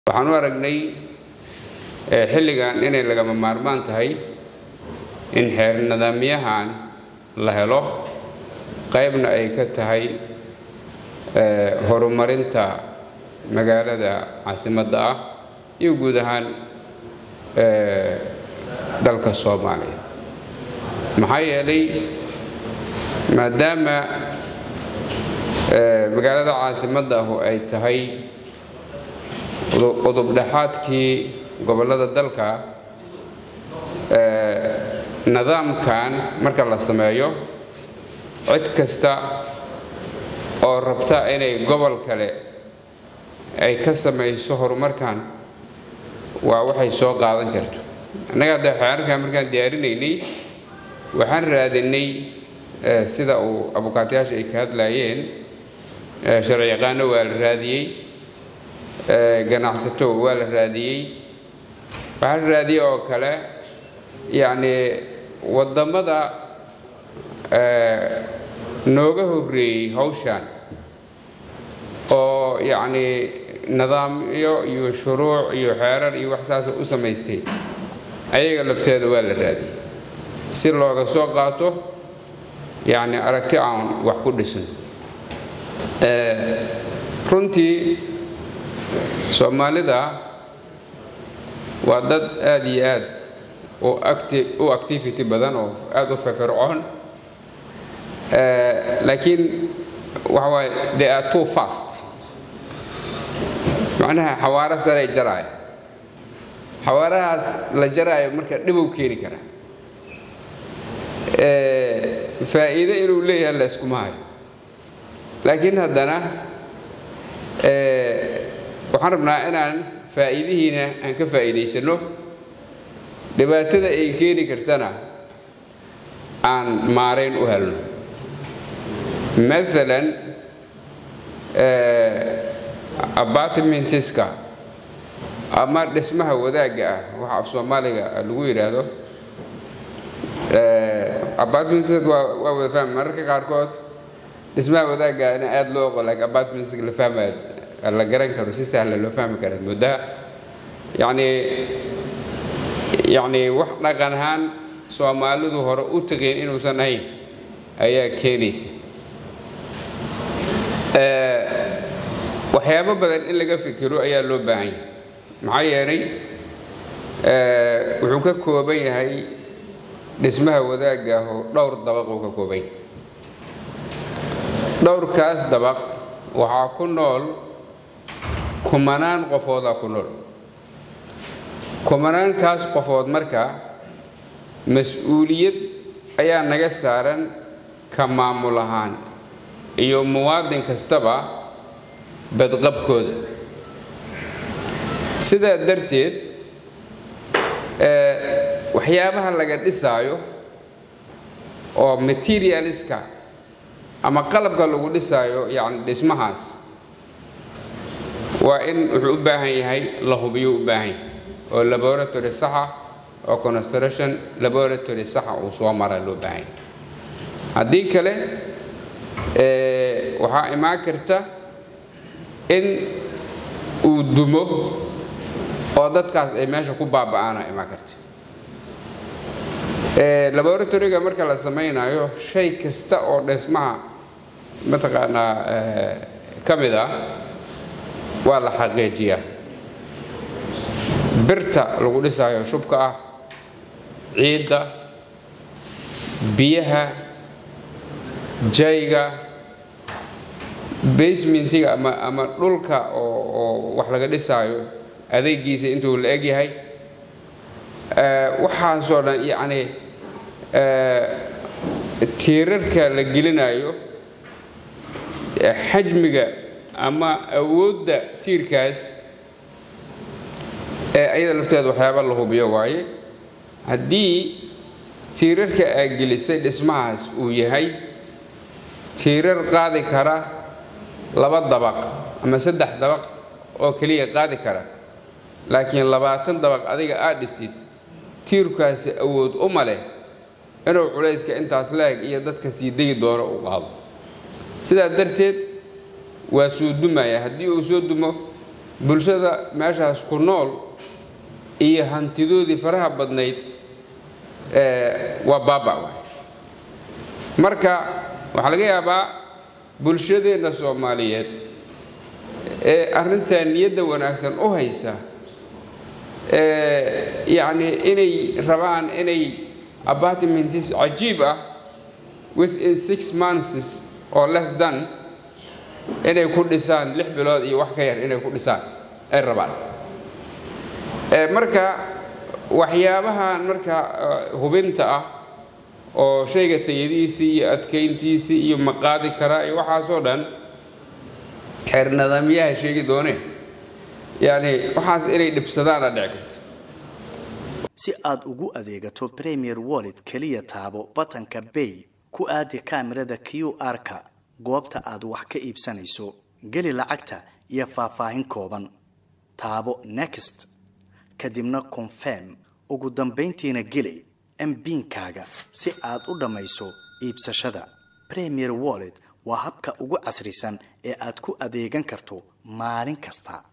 waxaan u aragnay xilligan inay lagama maarmaan tahay in xeer nidaamyahan la helo qaybna ay ka tahay horumarinta magaalada caasimadda ah iyo guud ahaan dalka soomaaliya maxaa yeelay maadaama magaalada caasimadda ahu ay tahay udubdhaxaadkii gobollada dalka nidaamkan marka la sameeyo cid kasta oo rabta inay gobol kale ay ka samayso horumarkan waa waxay soo qaadan karto annaga hadda xeerarkan markaan diyaarinaynay waxaan raadinay sida uu abukaatayaasha ay ka hadlaayeen sharci yaqaano waa la raadiyey ganacsato waa la raadiyey waxaa la raadiyey oo kale yacni waddamada nooga horreeyey hawshan oo yacni nidaamyo iyo shuruuc iyo xeerar iyo wax saasa u samaystay ayaga lafteeda waa la raadiyey si looga soo qaato yacni aragti aan wax ku dhisan runtii soomaalida waa dad aada iyo aad u activity badan oo aada u firfircoon laakiin waxa waaye they are too fast macnaha xawaaro saray jaraaya xawaarahaas la jaraayo marka dhibow keeni karaa faa'iido inuu leeyahay la yskuma hayo laakiin haddana waxaan rabnaa inaan faa'iidihiina aan ka faa'iidaysanno dhibaatada ay keeni kartana aan maarayn u helno maalan apartmentiska ama dhismaha wadaagga ah waxa af soomaaliga lagu yidhaahdo apartmentiska waa wada fahma mararka qaarkood dhismaha wadaaggaana aada loo oqo laakiin apartmentiska la fahmayo la garan karo si sahla loo fahmi kara muddaa yacni yacni wax dhaqan ahaan soomaalidu hore u taqiin inuusan ahayn ayaa keenaysa waxyaabo badan in laga fikiro ayaa loo baahan yahay maxaa yeelay wuxuu ka kooban yahay dhismaha wadaagga ah oo dhowr dabaq uu ka kooban yahay dhowrkaas dabaq waxaa ku nool kumanaan qofoodaa ku nool kumanaankaas qofood marka mas-uuliyad ayaa naga saaran ka maamul ahaan iyo muwaadin kastaba badqabkooda sidaa darteed waxyaabaha laga dhisaayo oo materialiska ama qalabka lagu dhisaayo yacni dhismahaas waa in wuxuu u baahan yahay la hubiyo u baahan yahay oo laboratory saxa oo construction laboratory saxa uu soo mara loo baahan yahay haddii kale waxaa imaan karta in uu dumo oo dadkaas ay meesha ku baaba'aana imaan karta laboratoryga marka la samaynayo shay kasta oo dhismaha mataqaanaa ka mid ah waa la xaqiijiyaa birta lagu dhisaayo shubka ah ciidda biyaha jayga basementiga ama ama dhulka oo oo wax laga dhisaayo adeegiisa intuu la eg yahay waxaasoo dhan yacni tiirarka la gelinayo xajmiga ama awoodda tiirkaas ee ayada lafteeda waxyaaba la hubiyo waaye haddii tiirarka aa gelisay dhismahaas uu yahay tiirar qaadi kara laba dabaq ama saddex dabaq oo keliya qaadi kara laakiin labaatan dabaq adiga aad dhistid tiirkaasi awood uma leh inuu culayska intaas la-eg iyo dadka sii degi doono u qaado sidaa darteed waa soo dumaya haddii uu soo dumo bulshada meeshaas ku nool iyo hantidoodii faraha badnayd waa baaba waay marka waxaa laga yaabaa bulshadeenna soomaaliyeed ee arrintan niyadda wanaagsan u haysa yacni inay rabaan inay apartmentis cajiib ah within six months oo less than inay ku dhisaan lix bilood iyo wax ka yar inay ku dhisaan ay rabaan marka waxyaabahan marka hubinta ah oo shayga tayadiisii iyo adkayntiisii iyo maqaadi karaa iyo waxaasoo dhan xeer nidaamyaha sheegi dooneen yacni waxaas inay dhibsadaana dhici karto si aad ugu adeegato premier wallet keliya taabo batanka bay ku aadi kaamirada q r-ka goobta aad wax ka iibsanayso geli lacagta iyo faahfaahin kooban taabo next kadibna confirm ugu dambayntiina geli mbiinkaaga si aad u dhammayso iibsashada premier wallet waa habka ugu casrisan ee aad ku adeegan karto maalin kasta